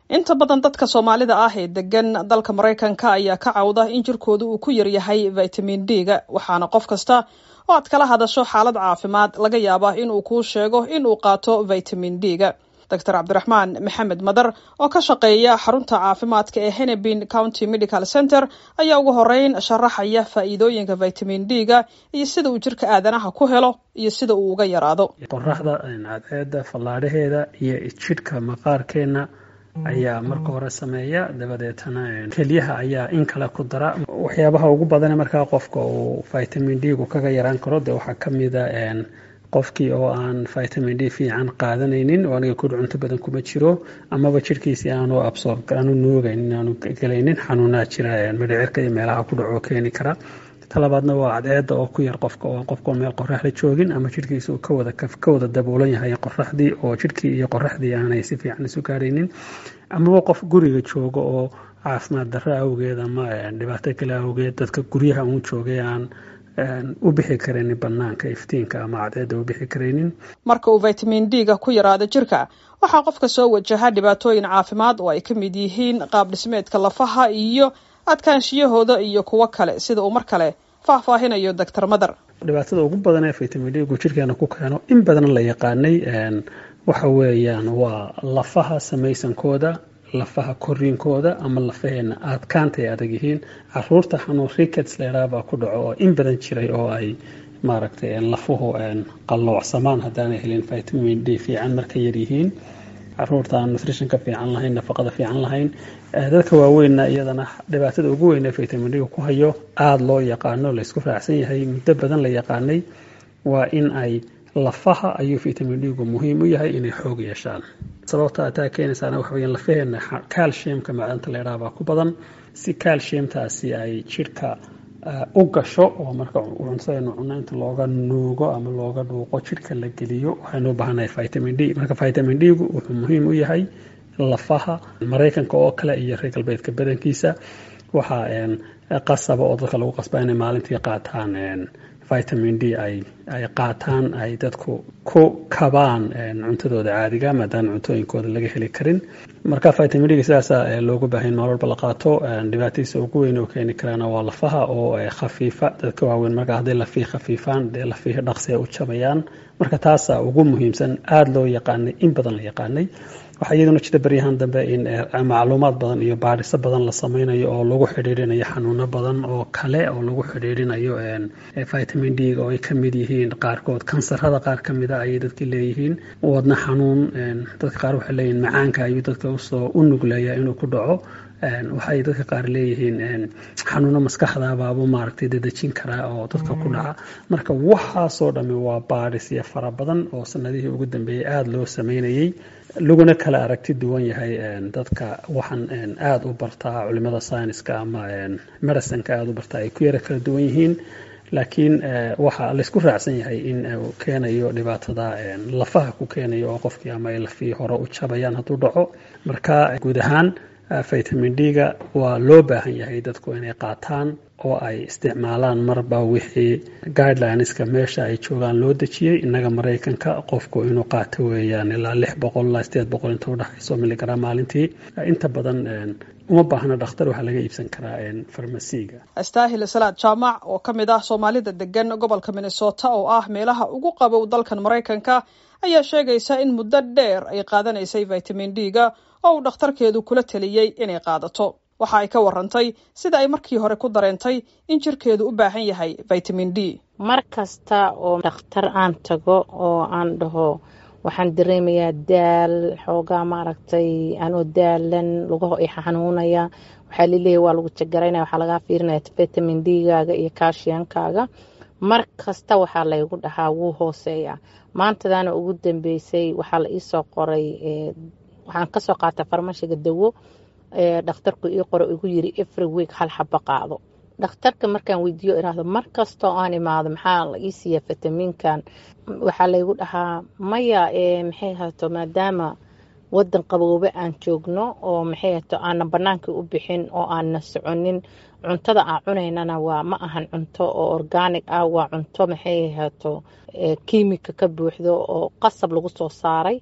inta badan dadka soomaalida ah ee degan dalka maraykanka ayaa ka cawda in jirkooda uu ku yaryahay vitamin d-ga waxaana qof kasta oo aad kala hadasho xaalad caafimaad laga yaabaa inuu kuu sheego inuu qaato vitamin d-ga doctor cabdiraxmaan maxamed madar oo ka shaqeeya xarunta caafimaadka ee henebin county medical center ayaa ugu horeyn sharaxaya faa'iidooyinka vitamin d-ga iyo sida uu jirka aadanaha ku helo iyo sida uu uga yaraado qoraxda cadceeda fallaadhaheeda iyo jidhka maqaarkeena ayaa marka hore sameeya dabadeetana kelyaha ayaa in kale ku dara waxyaabaha ugu badane markaa qofka uu vitamin d gu kaga yaraan karo dee waxaa kamida qofkii oo aan vitamin d fiican qaadanaynin oo aniga kudh cunto badan kuma jiro amaba jirhkiisii aanu absorb aanu nuugaynin aanu gelaynin xanuunaa jira midhicirka iyo meelaha ku dhaco keeni kara talabaadna waa cadceeda oo ku yar qofka oo qofka meel qoraxda joogin ama jirhkiisa uu kawada ka wada daboolan yahay qoraxdii oo jirhkii iyo qoraxdii aanay si fiican isu gaaraynin amaba qof guriga jooga oo caafimaad darro awgeed ama dhibaato kale awgeed dadka guryaha uun joogay aan u bixi karaynin banaanka iftiinka ama cadceeda u bixi karaynin marka uu vitamin d-ga ku yaraado jirka waxaa qofka soo wajaha dhibaatooyin caafimaad oo ay ka mid yihiin qaab dhismeedka lafaha iyo adkaanshiyahooda iyo kuwo kale sida uu mar kale faahfaahinayo doctor madar dhibaatada ugu badan ee vitamin d gu jirkeena ku keeno in badan la yaqaanay waxa weeyaan waa lafaha samaysankooda lafaha koriinkooda ama lafaheena adkaanta ay adag yihiin caruurta xanuun rickets leeraabaa ku dhaco oo in badan jiray oo ay maaragtay lafuhu qalloocsamaan haddaanay helin vitamin d fiican marka yaryihiin caruurta aan nutritionka fiican lahayn nafaqada fiican lahayn dadka waaweynna iyadana dhibaatada ugu weyn ee vitamin d ku hayo aada loo yaqaano laysku raacsan yahay muddo badan la yaqaanay waa in ay lafaha ayuu vitamin d gu muhiim u yahay inay xoog yeeshaan sababta taa keenaysaana waxa weya lafaheena calciumka macdanta leedhaha baa ku badan si calciumtaasi ay jidhka u gasho oo marka cuntadaynu cunno inta looga nuugo ama looga dhuuqo jidhka la geliyo waxaynu u baahanahay vitamin d marka vitamin d gu wuxuu muhiim u yahay lafaha maraykanka oo kale iyo reer galbeedka badankiisa waxaa qasaba oo dadka lagu qasbaa inay maalintii qaataan vitamin d ay ay qaataan ay dadku ku kabaan cuntadooda caadiga maadaama cuntooyinkooda laga heli karin marka vitamin d sidaasa loogu baahan maal walba la qaato dhibaatadiisa ugu weyn oo keeni karaana waa lafaha oo khafiifa dadka waaweyn marka hadday lafii khafiifaan dee lafii dhaqsi ay u jabayaan marka taasa ugu muhiimsan aada loo yaqaanay in badan la yaqaanay waxaa iyaduna jira baryahan dambe in macluumaad badan iyo baadhiso badan la sameynayo oo lagu xidhiirinayo xanuuno badan oo kale oo lagu xidhiirinayo vitamin d oo ay kamid yihiin qaarkood kansarada qaar kamida ayay dadka leeyihiin wadna xanuun dadka qaar waxay leeyihiin macaanka ayuu dadka usoo u nugleeya inuu ku dhaco waxay dadka qaar leeyihiin xanuuno maskaxdabaaba maaragtay dadejin karaa oo dadka ku dhaca marka waxaasoo dhami waa baadhisyo fara badan oo sanadihii ugu dambeeyey aada loo sameynayay laguna kala aragti duwan yahay dadka waxaan aada u bartaa culimada syniska ama medicinka aada u bartaa ay ku yara kala duwan yihiin laakiin waxaa laysku raacsan yahay in uu keenayo dhibaatada lafaha ku keenayo oo qofkii ama ay lafii hore u jabayaan hadduu dhaco marka guud ahaan vitamin d-ga waa loo baahan yahay dadku inay qaataan oo ay isticmaalaan marba wixii guidelineska meesha ay joogaan loo dejiyey innaga maraykanka qofku inuu qaato weeyaan ilaa lix boqol ilaa sideed boqol inta udhexayso miligram maalintii inta badan uma baahna dhakhtar waxaa laga iibsan karaa farmasiga astaahil salaad jaamac oo ka mid ah soomaalida degan gobolka minnesota oo ah meelaha ugu qabow dalkan maraykanka ayaa sheegaysa in muddo dheer ay qaadanaysay vitamin d-ga oo uu dhakhtarkeedu kula taliyey inay qaadato waxa ay ka warantay sida ay markii hore ku dareentay in jirkeedu u baahan yahay vitamin d mar kasta oo dhakhtar aan tago oo aan dhaho waxaan dareemayaa daal xoogaa maaragtay anoo daalan lugaho i xanuunaya waxaa laleeyahy waa lagu jagaraynaya waxaa lagaa fiirinaya vitamin d-gaaga iyo kaashiyankaaga mar kasta waxaa laygu dhahaa wuu hooseeya maantadaana ugu dambeysay waxaa la iisoo qoray waxaan kasoo qaata farmashiga dawo dhakhtarku ii qoro igu yiri every week hal xaba qaado dhakhtarka markaan weydiiyo iraahdo mar kastoo aan imaado maxaa la ii siiya fitamiinkan waxaa laygu dhahaa maya maxay hato maadaama wadan qaboobe aan joogno oo maxay hato aanan banaankii u bixin oo aanna soconin cuntada aan cunaynana waa ma ahan cunto oo organic ah waa cunto maxay hato kiimika ka buuxdo oo qasab lagu soo saaray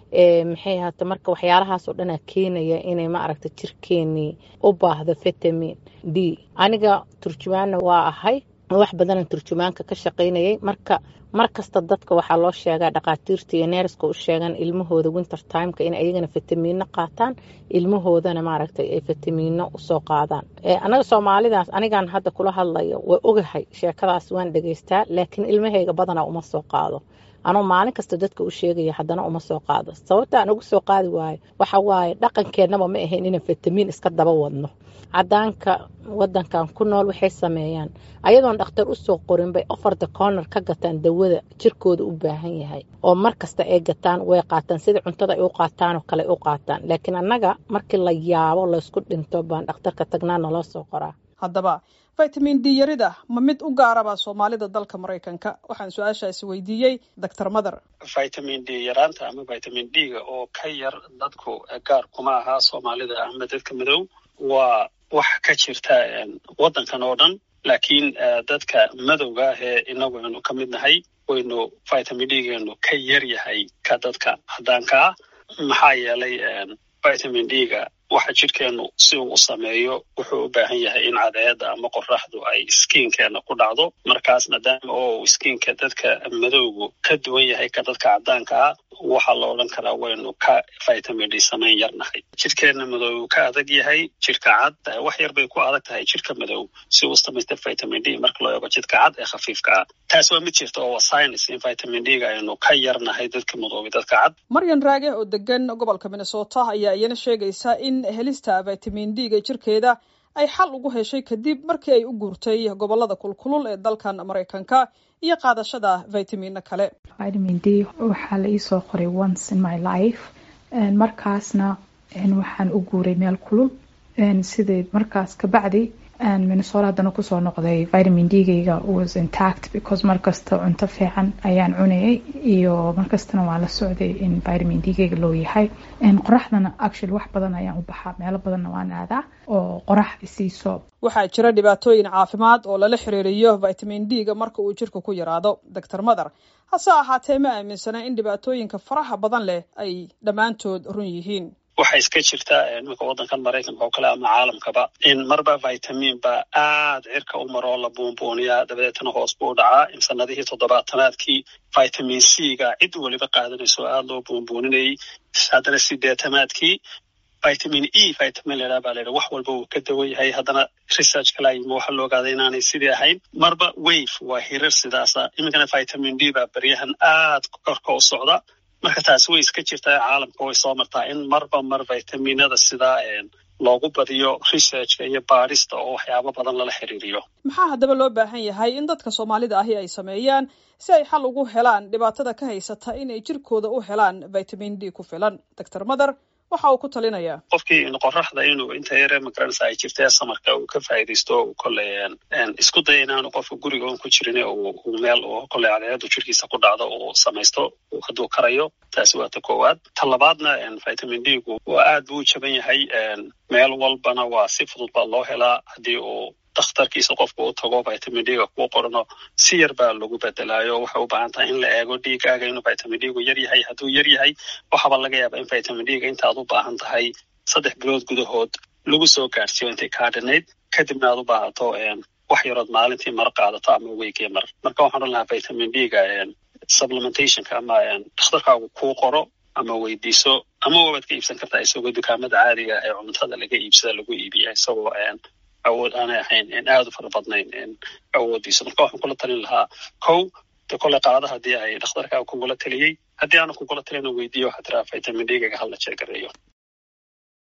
maxay ahaato marka waxyaalahaasoo dhanaa keenaya inay ma aragta jirkeenii u baahdo vitamin d aniga turjumaanna waa ahay wax badanaan turjumaanka ka shaqaynayay marka mar kasta dadka waxaa loo sheegaa dhakhaatiirta iyo neerska u sheegan ilmahooda winter timeka in ayagana fitamiino qaataan ilmahoodana maaragtay ay fitamiino usoo qaadaan anaga soomaalidaas anigan hadda kula hadlayo waa ogahay sheekadaas waan dhegeystaa laakiin ilmahayga badanaa uma soo qaado anuu maalin kasta dadka u sheegaya haddana uma soo qaado sababta aan ugu soo qaadi waayo waxa waaye dhaqankeennaba ma ahayn inaan fitamiin iska daba wadno cadaanka wadankan ku nool waxay sameeyaan ayadoon dhakhtar usoo qorin bay ofarda corner ka gataan dawada jirkooda u baahan yahay oo mar kasta ay gataan way qaataan sida cuntada ay u qaataanoo kale u qaataan laakiin annaga markii la yaabo laysku dhinto baan dhakhtarka tagnaa naloo soo qoraa haddaba vitamin d yarida ma mid u gaaraba soomaalida dalka maraykanka waxaan su-aashaasi weydiiyey doctor mather vitamin d yaraanta ama vitamin d-ga oo ka yar dadku gaar kuma aha soomaalida ama dadka madow waa wax ka jirta waddankan oo dhan laakiin dadka madowga ah ee inagu aynu ka mid nahay waynu vitamin d-geenu ka yar yahay ka dadka caddaanka ah maxaa yeelay vitamin d-ga waxa jidhkeenu si uu u sameeyo wuxuu u baahan yahay in cadeeda ama qoraxdu ay skiinkeena ku dhacdo markaas maadaama oo skiinka dadka madowgu ka duwan yahay ka dadka caddaanka ah waxaa la odhan karaa waynu ka vitamin d samayn yarnahay jidhkeena madow ka adag yahay jidhka cad wax yar bay ku adag tahay jidhka madow si uu samaysta vitamin d marka loo eego jidhka cad ee khafiifka ah taas waa mid jirta oo waa science in vitamin d-ga aynu ka yarnahay dadka madoobi dadka cad maryan raage oo degan gobolka minnesota ayaa iyana sheegaysa in helista vitamin d-ga jirkeeda ay xal ugu heshay kadib markii ay u guurtay gobolada kulkulul ee dalkan maraykanka iyo qaadashada vitamino kale vitamin d waxaa la iisoo qoray once in my life markaasna waxaan u guuray meel kulul sidii markaas kabacdi minnesota haddana kusoo noqday vitamin d-gayga was intact because markasta cunto fiican ayaan cunayay iyo markastana waa la socday in vitamin d-gayga loo yahay qoraxdana actually wax badan ayaan u baxaa meelo badanna waan aadaa oo qorax isiiso waxaa jira dhibaatooyin caafimaad oo lala xiriiriyo vitamin d-ga marka uu jirka ku yaraado doctor mather hase ahaatee ma aaminsana in dhibaatooyinka faraha badan leh ay dhammaantood run yihiin waxaa iska jirta iminka waddankan maraykanka oo kale ama caalamkaba in marba vitamin ba aad cirka u maro oo la buunbuuniyaa dabadeetana hoos buu dhacaa in sanadihii toddobaatanaadkii vitamin c ga cid weliba qaadanayso aada loo buunbuuninayay haddana sideetanaadkii vitamin e vitamin ladhaa baa layidhi wax walba uu ka dawan yahay haddana research kala yimi waxaa la ogaaday inaanay sidii ahayn marba wave waa hirar sidaasa iminkana vitamin d baa beryahan aad korka u socda marka taasi way iska jirtaa caalamka way soo martaa in marba mar vitaminada sidaa loogu badiyo researchka iyo baadhista oo waxyaabo badan lala xiriiriyo maxaa haddaba loo baahan yahay in dadka soomaalida ahi ay sameeyaan si ay xal ugu helaan dhibaatada ka haysata inay jirkooda u helaan vitamin d ku filan doctor mather waxa uu ku talinayaa qofkii qoraxda inuu inta yare magaranaysa ay jirtee samarka uu ka faa'iidaysto uu kolley isku daya inaanu qofka guriga un ku jirin uu meel uu kolley cadeeadu jirkiisa ku dhacdo uu samaysto hadduu karayo taasi waa ta koowaad ta labaadna vitamin d gu waa aad buu u jaban yahay meel walbana waa si fudud baa loo helaa haddii uu dakhtarkiisa qofka u tago vitamin d-ga kuu qorno si yar baa lagu bedelaayo waxay u baahan tahay in la eego dhiigaaga inuu vitamin d-gu yar yahay hadduu yar yahay waxaaba laga yaabaa in vitamin d-ga intaad u baahan tahay saddex bilood gudahood lagu soo gaadhsiiyo intay kaadhanayd kadibna aad u baahato wax yarood maalintii mar qaadato ama weygii mar marka waxaan odhan lahaa vitamin d-ga supplementationka ama dakhtarkaagu kuu qoro ama weydiiso ama wabaad ka iibsan kartaa isagoo dukaamada caadiga ee cuntada laga iibsada lagu iibiya isagoo awood aanay ahayn aada u fara badnayn awoodiisa marka waxaan kula talin lahaa kow de kole qaada haddii ay dhakhtarkaa kugula taliyey haddii aanu kugula talina weydiiyo waxaa tiraa vitamin d-gaga hala jeegareeyo